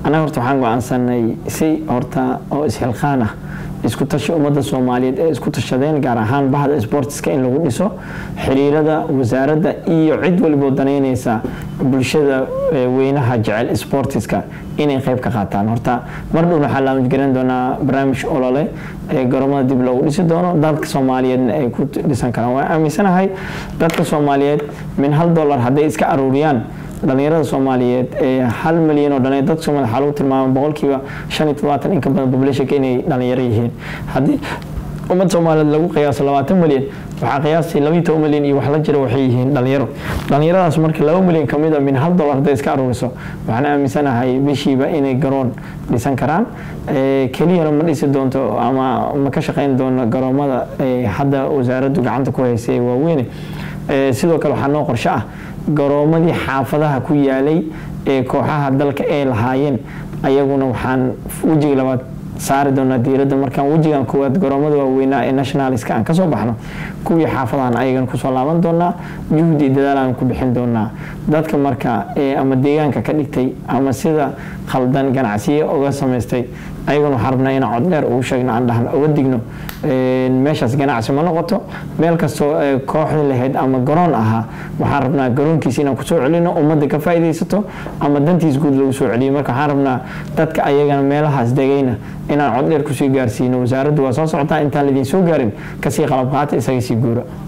annaga horta waxaan go-aansanay si horta oo ishilqaan ah isku tashi ummadda soomaaliyeed ee isku tashadeen gaar ahaan bahda sportiska in lagu dhiso xiriirada wasaaradda iyo cid waliboo danaynaysa bulshada weynaha jecel sportiska inay qayb ka qaataan horta mar dhown waxaa la garan doonaa barnaamij olole ee garoomada dib loogu dhisi doono dalka soomaaliyeedna ay ku dhisan karaan waan aaminsanahay dadka soomaaliyeed min hal dollar hadday iska aruuriyaan dhalinyarada soomaaliyeed ee hal milyan oo dhalin dadka soomaliya waxaa lagu tilmaama boqolkiiba shan iyo todobaatan in ka badan populationka inay dhalinyaro yihiin haddii ummad soomaaliyeed lagu qiyaaso labaatan milyan waxaa qiyaastii labiyo toban milyan iyo wax la jira waxay yihiin dhalinyaro dhalinyaradaas marka laba milyan ka mid a min hal dollar hadday iska aruuriso waxaan aaminsanahay bishiiba inay garoon dhisan karaan keliyana ma dhisi doonto ama ma ka shaqayn doono garoomada hadda wasaaraddu gacanta ku haysay waaweyne sidoo kale waxaa noo qorsho ah garoomadii xaafadaha ku yaalay ee kooxaha dalka ay lahaayeen ayaguna waxaan wejiga labaad saari doonaa diiradda markaan wejigan koowaad garoomada waaweynaa ee nationaliska aan kasoo baxno kuwii xaafadahan ayagana kusoo laaban doonaa juhdi dadaalaan ku bixin doonaa dadka marka ama deegaanka ka dhigtay ama sida khaldan ganacsiye uga samaystay ayaguna waxaan rabnaa inaan cod dheer ugu sheegno aan dhahno uga digno meeshaas ganacsi ma noqoto meel kastoo kooxda lahayd ama garoon ahaa waxaan rabnaa garoonkiisa inaan kusoo celino ummadda ka faa'iidaysato ama dantiis guud lagu soo celiyo marka waxaan rabnaa dadka ayagana meelahaas degayna inaan cod dheer kusii gaarsiino wasaaraddu waa soo socotaa intaan laidiin soo gaarin kasii qalab qaata isaga sii guura